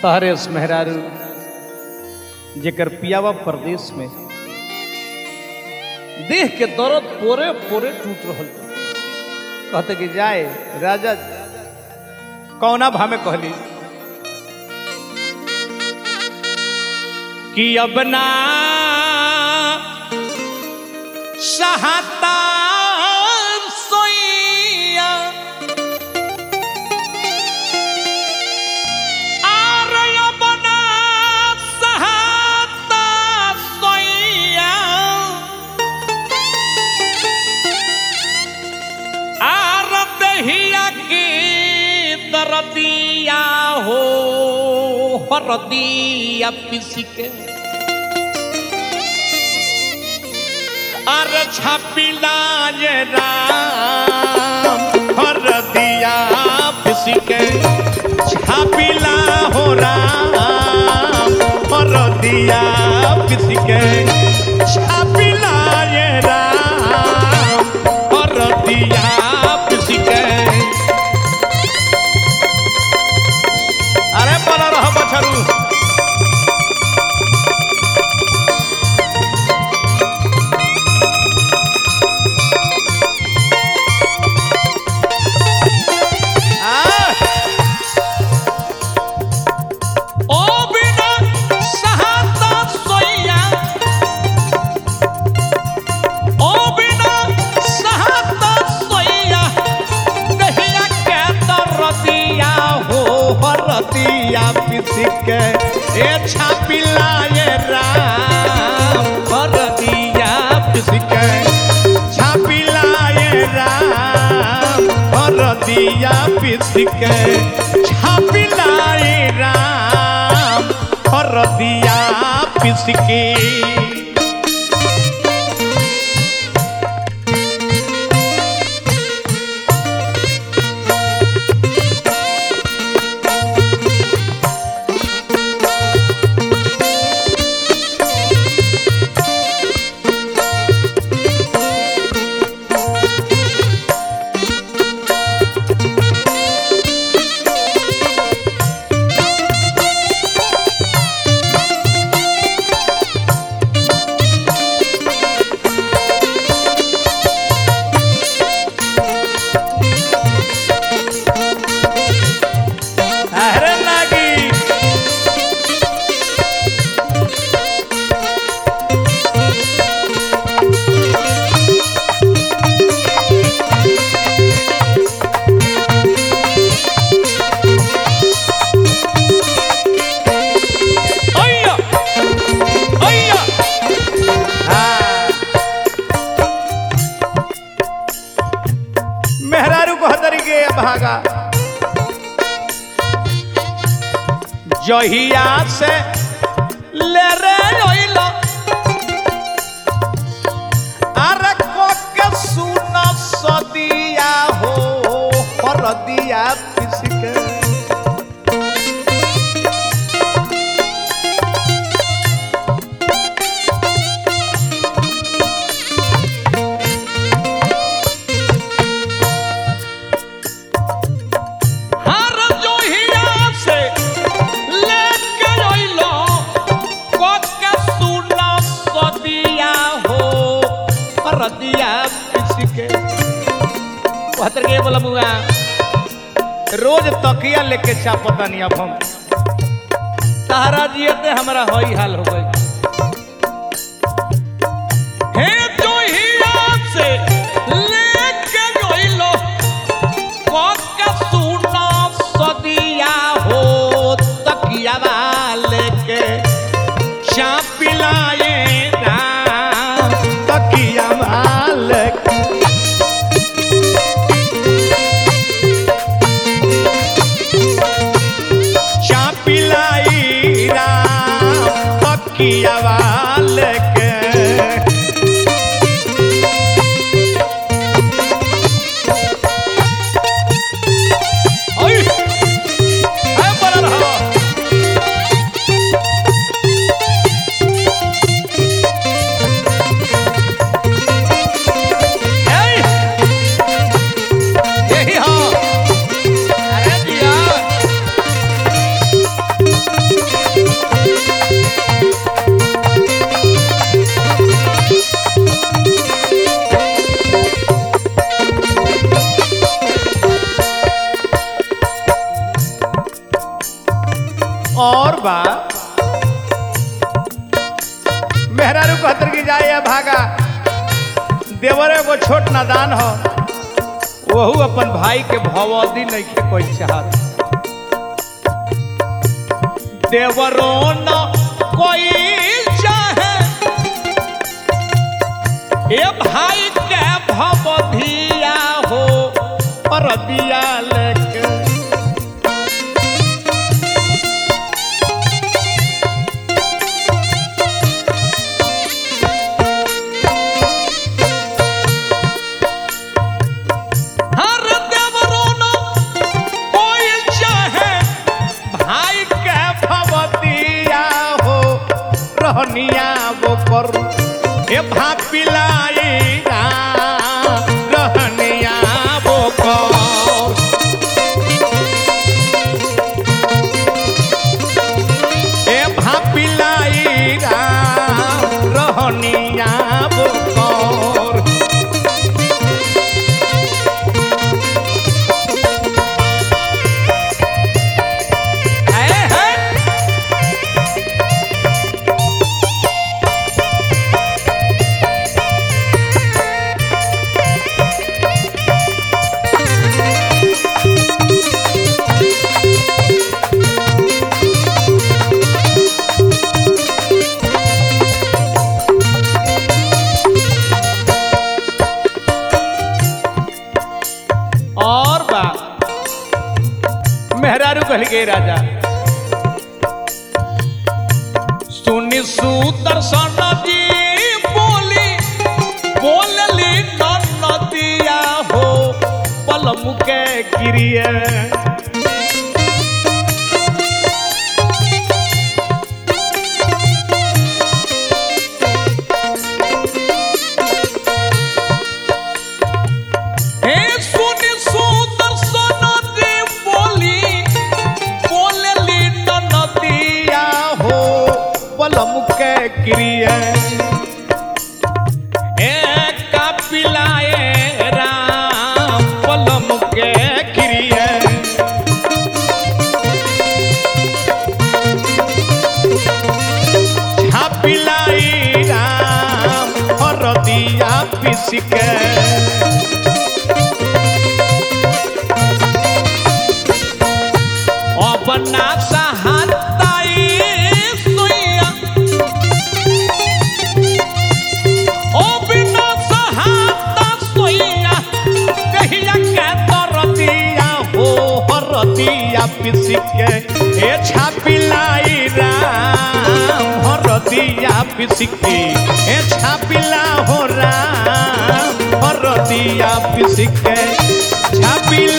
तहरे मेहरारू जेकर पियावा प्रदेश में देह के दर्द पोरे पोरे टूट रहल बा। कहते कि जाए राजा कौना भामे कहली कि अब ना सहाता सोइया आर अब ना सहाता सोइया आर दहिया की दरदिया हो हरदिया पिसिके अर छपिला ये राम हरदिया पिसिके छापिला हो राम हरदिया पिसिके छापिला ये राम हरदिया पिसिके अरे बना रहा बछरू ओ बिना सहाता सोइया ओ बिना सहाता सोइया दहिया के दरदिया हो हरदिया पिसिके ए छापिला ये राम हरदिया पिसिके छापिला ये राम हरदिया पिसिके छापिला ये राम हरदिया पिसिके अरे नागी अय्या अय्या हाँ मेहरारू को हतरी के भागा जहिया से ले रे ओइला अरे को के सुन सदिया हो हरदिया पिसके हर जोहिया से लेके ओइलो को के सुना सदिया हो हरदिया पिसके कहतर के बोला मुआ रोज तकिया लेके चापतानी अब हम तारा जियते हमरा होई हाल हो गई हे जोहिया से लेके गइलो कोका सुना सदिया हो तकिया वाले के चापिलाए राम तकिया वाले के चापिलाई राम तकिया वाले के ओय है बड़ा रहा Hey! यही हो अरे दिया और बा मेहरारू कहतर की जाए या भागा देवर एगो छोट नादान हो वहू अपन भाई के भवदी नहीं के कोई चाहत देवरो न कोई चाहे ए भाई के भवधिया हो पर दिया लेके हर देवरो न कोई चाहे भाई के भवतिया हो रहनिया वो कर ए भापिलाई रहनिया वो कर ए भापिलाई रहनिया वो कर है है और बा मेहरारू कहल गए राजा सुनि सुदर्शन जी बोली बोलली नदिया हो पलम के गिरिए हे सुनि सुदर्शन जी बोली बोलली नदिया हो पलम के गिरिए ए कपिलाए राम पलम के गिरिए छापिलाई राम हरदिया पिसके अपना सहाताई सुइया ओ बिना सहाता सुइया कहिया के दरदिया हो हरदिया पिसके ए छापिलाई राम हरदिया पिसके ए छापिला हो राम हरदिया पिसके छापिला